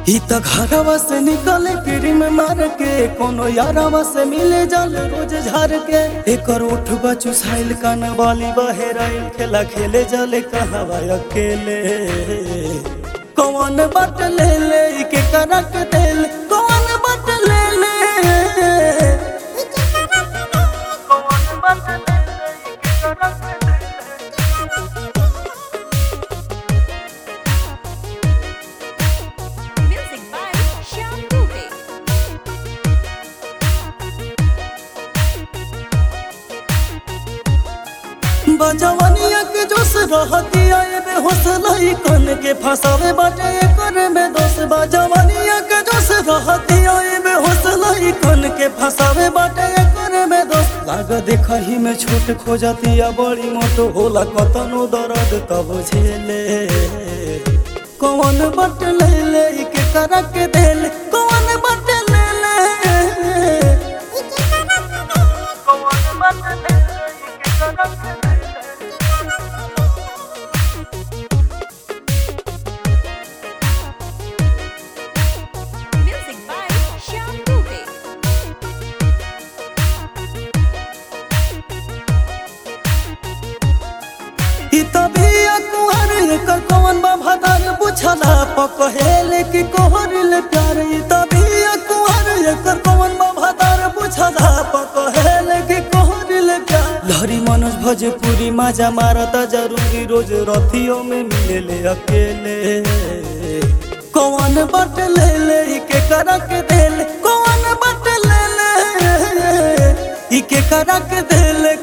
ई त घरवा से निकले क्रीम मार के कोनो यारवा से मिले जल रोज झार के एकर उठ चुसाइल कान वाली बहेराइल खेला खेले जले कहवा अकेले कौन बट ले ले ई के करक देल कौन बट ले ले कौन बट ले ले ई के करक देल Music by Shyam Dubey. बजवनिया के जोश रहतिया एबे हौसलाई कन के फसावे बाटे एकर में दोष बजवनिया के जोश रहतिया एबे हौसलाई कन के फसावे बाटे एकर में दोष लाग देखही में छोट खोजतिया बड़ी मोटो होला कतनो दर्द तब झेले कौन बट ले ले ई के करक देल कौन बट ले ले कौन बट ले ले ई के करक देल Music by Shyam Dubey. ई तबिया कुहर एकर कौन बा भदर बुझला पकहेल कि कोहरिल प्यार ई तबिया कुहर एकर कौन बा भदर बुझला पकहेल कि कोहरिल प्यार लहरी मनोज भोजपुरी माजा मारता जरूरी रोज रथियों में मिले अकेले कौन बट ले ले ई के करक देल कौन बट ले ले ई के करक देल